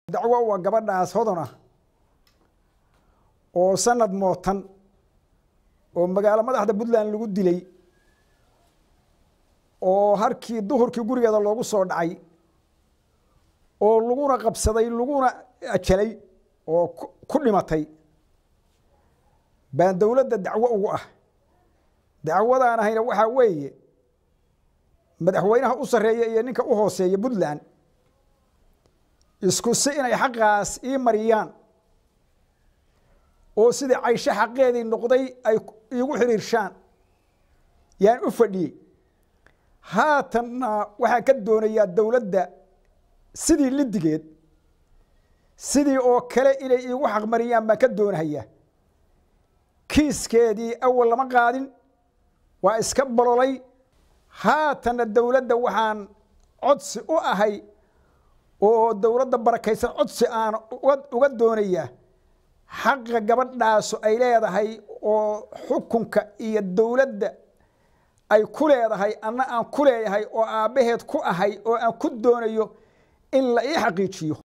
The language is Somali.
dacwo waa gabadhaas hodon ah oo sanad mootan oo magaalo madaxda puntland lagu dilay oo harkii duhurkii gurigeeda loogu soo dhacay oo laguna qabsaday laguna ajalay oo ku dhimatay baan dowladda dacwo ugu ah dacwadaan ahayna waxaa weeye madaxweynaha u sarreeya iyo ninka u hooseeya puntland isku si inay xaqaas ii mariyaan oo sidai caysho xaqeedii noqday ay iigu xiriirshaan yaan u fadhiyey haatanna waxaan ka doonayaa dowladda sidii lidigeed sidii oo kale inay iigu xaqmariyaan baan ka doonahaya kiiskeedii awal lama qaadin waa iska bololay haatanna dowladda waxaan codsi u ahay oo dowladda barakaysan codsi aan uga doonayaa xaqa gabadhaasu ay leedahay oo xukunka iyo dowladda ay ku leedahay anna aan ku leeyahay oo aabbaheed ku ahay oo aan ku doonayo in la ii xaqiijiyo